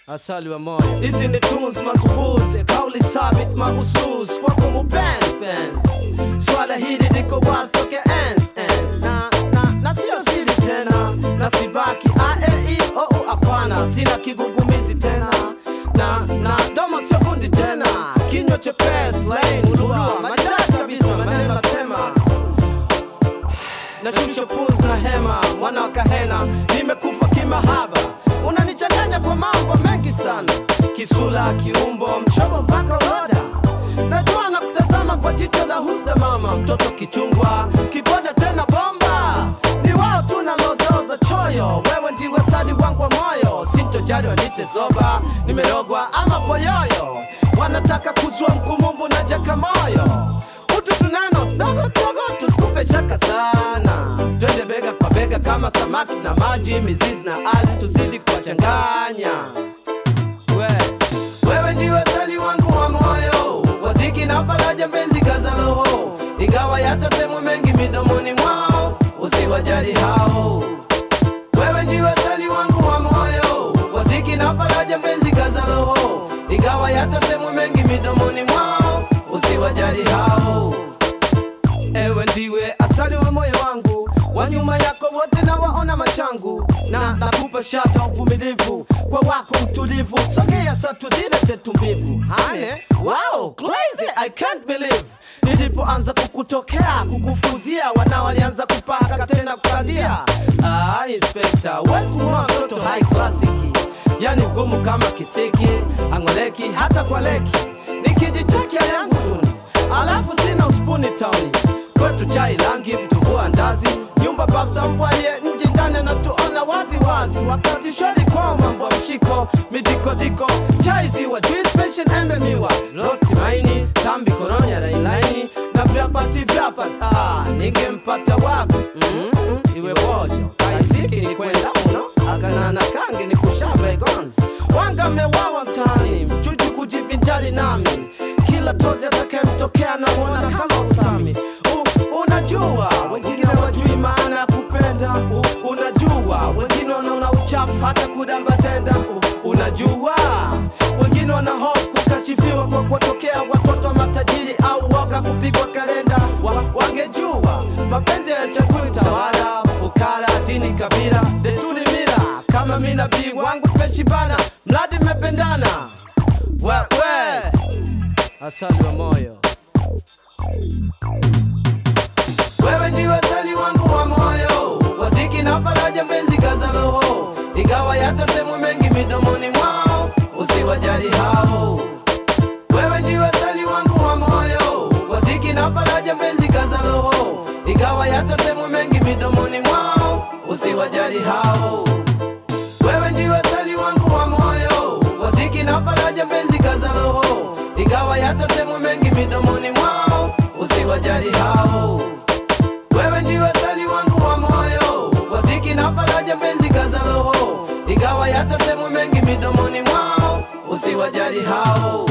asali wa moyo. Hizi ni tunes madhubuti, kauli thabit mahusus kwako mupenzi penzi. Swala hili liko wazi toke enzi enzi, na na na sio siri tena, na sibaki a e i o u, hapana, sina kigugumizi tena, na na domo sio gundi tena, kinywa chepesi laini lugha maridadi kabisa, maneno na tema nashusha pumzi na hema, mwana wa kahena, nimekufa kimahaba, unanichanganya kwa mambo mengi sana, kisula, kiumbo, mshobo mpaka roda. Najua na kutazama kwa jicho la husda, mama mtoto kichungwa, kiboda tena bomba, ni wao tu nalozaoza choyo, wewe ndiwe sadi wangu wa moyo, sintojali wanite zoba, nimerogwa ama poyoyo, wanataka kuzua mkumumbu na jaka moyo utu tunano dogo dogo, tusikupe shaka sana, twende bega kwa bega kama samaki na maji, mizizi na ardhi, tuzidi kuwachanganya. We, wewe ndiwe sali wangu wa moyo, waziki na faraja, mpenzi kaza roho, ingawa yatasemwa mengi midomoni mwao, usiwajali hao. Wewe ndiwe sali wangu wa moyo, waziki na faraja, mpenzi kaza roho, ingawa yatasemwa mengi midomoni mwao, usiwajali hao. Ewe ndiwe asali wa moyo wangu, wa nyuma yako wote na waona machangu, na nakupa shata uvumilivu kwa wako utulivu, sogea satu zile zetu mbivu. Hane, wow, crazy, I can't believe nilipoanza kukutokea kukufuzia, wana walianza kupaka tena kukandia. Ah, inspector, wesi mwa mtoto high classic, yani mgumu kama kisiki, angoleki hata kwa leki, nikijichekia yangu tuni alafu sina uspuni tauni kwetu chai langi vitumbua ndazi nyumba babza mbwaye nje ndani anatuona wazi wazi wakati shwari kwa mambo ya mshiko midikodiko chai ziwa juice passion embe miwa rosti maini tambi koronya railaini na vyapati vyapati ah, ningempata wapi mm -mm, iwe bojo kaisiki ni kwenda uno akanana kangi ni kushamba igonzi wangamewawa mtaani mchuchu kujivinjari nami kila tozi atakayemtokea namwona kama usami U, unajua wengine wajui maana ya kupenda U, unajua wengine wanaona uchafu hata kudamba tenda U, unajua wengine wana hofu kukashifiwa kwa kuwatokea watoto wa matajiri au waga kupigwa kalenda wa, wangejua mapenzi ya chakuli tawala fukara dini kabila desturi mila kama mi nabii wangu tumeshibana mradi mmependana we, we. asali wa moyo wewe ndiwe sali wangu wa moyo, waziki na faraja, mpenzi kaza roho, ingawa yatasemwa mengi midomoni mwao, usiwajali hao. Wewe ndiwe sali wangu wa moyo, waziki na faraja, mpenzi kaza roho, ingawa yatasemwa mengi midomoni mwao, usiwajali hao. Wewe ndiwe sali wangu wa moyo, waziki na faraja, mpenzi kaza roho, ingawa yatasemwa mengi midomoni mwao, usiwajali hao. Wewe ndiwe sali wangu wa moyo, waziki na faraja, mpenzi kaza roho, ingawa yatasemwa mengi midomoni mwao, usiwajali hao.